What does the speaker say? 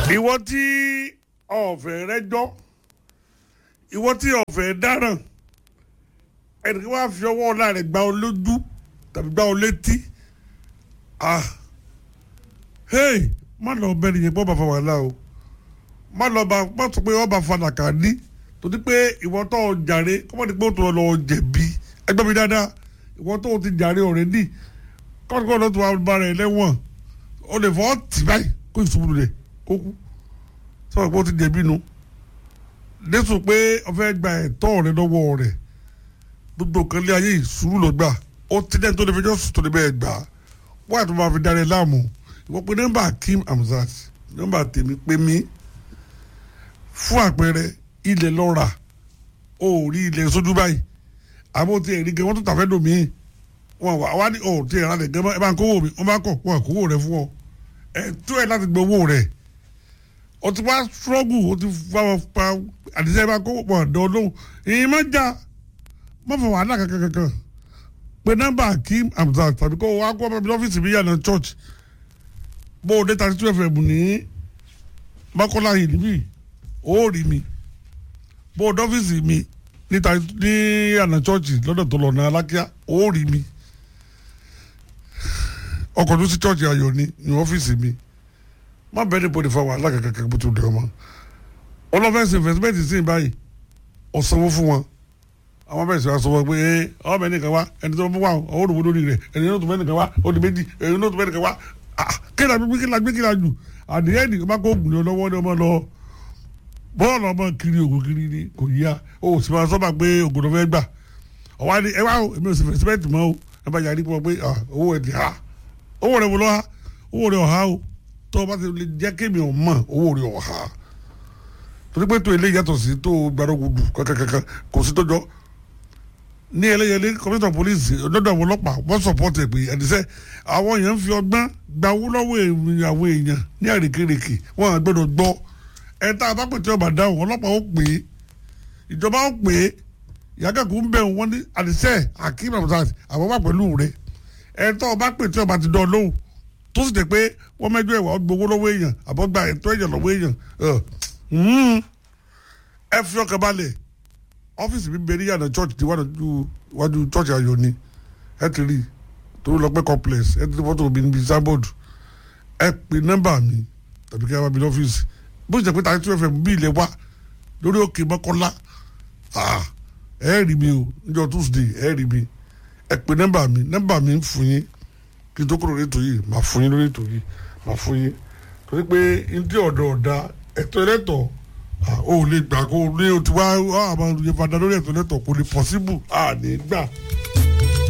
ìwọ tí ọ̀fẹ́ rẹ́jọ́ ìwọ tí ọ̀fẹ́ dáràn ẹnìkan wá fi ọwọ́ ọ̀la rẹ̀ gbá ọ lójú tàbí gbá ọ létí ah hey má lọ bẹ nìyẹn pọ́ bá fa wàhálà o má lọ bá má sọ pé wọ́n bá fa nàkà ní torí pé ìwọ tó o jàre kọ́mọ́ ní pé o tó lọ jẹ̀bi ẹgbẹ́ mi dáadáa ìwọ tó o ti jàre ọ̀rẹ́dì kọ́ńtùkọ́ ló tó wà bá rẹ̀ lẹ́wọ̀n o lè fọ́ tì báyìí kó ìṣubú rẹ̀ kó kú sọ̀rọ̀ pé o ti jẹ̀bi nu lẹ́sùn pé o fẹ́ gba ẹ̀tọ́ rẹ lọ́wọ́ rẹ̀ gbogbo kan lé ayé ìṣúrù lọ gbà ó ti dẹ́n tó lè fẹjọ́ sùn tó lè bẹ́ẹ̀ gbà wọ́n àti máa fi darí ẹ láàmú ìwọ pé nọ́mbà Akeem Hamzat nọ́mbà tèmi pé mí fún àpẹẹrẹ ilẹ̀ lọ́ra ó rí ilẹ̀ sójú báyìí àbó tí ẹ̀rí gan wọ́n tún tàfẹ́ dùn mí wọn wà wá ní ọ̀ tí ẹ̀rọ alẹ̀ gan ẹ bá ń kówó mi wọ́n bá kọ̀ wọ́n kówó rẹ fún ọ ẹ̀ tó ẹ̀ láti gbọ́ owó rẹ̀ o ti wá struggle o ti fa pa àdìsẹ́ bá kówó pọ̀ dán lóhùn ìyẹn má já má fọ wàhálà kankan kankan pé nọ́mbà Akeem Hamzat tàbí kó wá kó ọmọ mi lọ́fíìsì mi yànnà church bó o dé thirty two fm ní Mọ́kọ́lá yìí níbí ó rí mi bó o dọ́fíìsì mi níta ní yànnà church lọ́dọ̀ tó lọ ní Alákíá ó rí mi ọkọ̀ tó sí church ayọ̀ ni ní ọ́fíìsì mi má bẹ́ẹ̀ ní bọ́dẹ̀ fa wàhálà kankan kankan bó ti dẹ̀ ọmọ ọlọ́fẹ́sì investment sí báyìí ọ̀sánwó fún wọn àwọn bẹ̀rẹ̀ sí wa sọ pé ẹ ọmọ ẹnìkan wá ẹni tó bá wà ó rò wó lórí rẹ̀ ẹni tó tó mẹ́nìkan wá ó di méjì ẹni tó tó mẹ́nìkan wá kíla gbé kíla gbé kíla jù àdìyẹ ẹnì bá kó ògùn lọ́wọ́ ní ọmọ lọ bọ́ọ̀lù ọmọ kiri ògùn kiri ni kò yíya ó sì máa sọ́ba pé ògùn ló fẹ́ gbà ọ̀wá ni ẹ wá o èmi ò sì fẹ́ sẹ́mẹ́ǹtì mọ́ o ẹ bá yàrá pọ̀ pé owó ẹ̀ ti ha owó rẹ̀ wò lọ́ ha owó rẹ̀ ọ̀ha o tó o bá ti lè jẹ́ kémi ọ̀ mọ̀ owó rẹ̀ ọ̀ha torí pé tó ilé yàtọ̀ sí tó gbàdúgbò kankankan kò sí tó jọ ní ẹlẹ́yẹlé kọmíṣọ̀ pólísì lọ́dọ̀ àwọn ọlọ́pàá wọ́n sọ̀pọ̀tì pé ẹ̀dísẹ́ àwọn èèyàn ń fi ọgbọ́n gba owó lọ́wọ́ àwọn èèyàn ní àrékérekè wọ́n á gbọ́dọ̀ gbọ́ ẹ̀ tá a bá pè tí ọba dáhùn ọlọ́pàá ó pè é ìjọba ó pè é ìyákẹ́kù ń bẹ̀ wọ́n ní àdìsẹ́ Akeem Hamzat àwọn wà pẹ̀lú rẹ̀ ẹ̀ tá ọba pè tí ọba ti dán lóhùn tó sì jẹ́ pé wọ́n mẹ́jọ ẹ̀wà gbowó lọ́wọ́ èèyàn àbọ̀ gba ẹ̀tọ́ èèyàn lọ́wọ́ èèyàn ẹ fi ọkàn balẹ̀ ọ́fíìsì mi bẹ̀rẹ̀ yàrá church ti wájú church ayọ̀ ni ẹ ti rí torí lọ pé complex ẹ ti rí fọ́tò mi níbi sábọ̀d ẹ pe nọ́mbà mi tàbí kí ẹ bá mi lọ́fíìsì bó ṣe pé tàbí tí wọ́n fẹ́ bí ilẹ̀ wá lórí òkè mọ́kànlá ẹ rí mi o níjọ́ tuesday ẹ rí mi ẹ pe nọ́mbà mi nọ́mbà mi ń fún yín kí n tó kúrò lórí ètò yìí màá fún yín lórí ètò yìí màá fún yín torí pé ndí ọ̀dọ̀ ọ̀dà ẹ̀tọ́ ẹlẹ́tọ̀ọ́ o lè gbà kó ní o ti wá àwọn ìyẹn fada lórí ẹ̀tọ́ lẹ́tọ̀ kò lè pọ̀síbù àní gbà.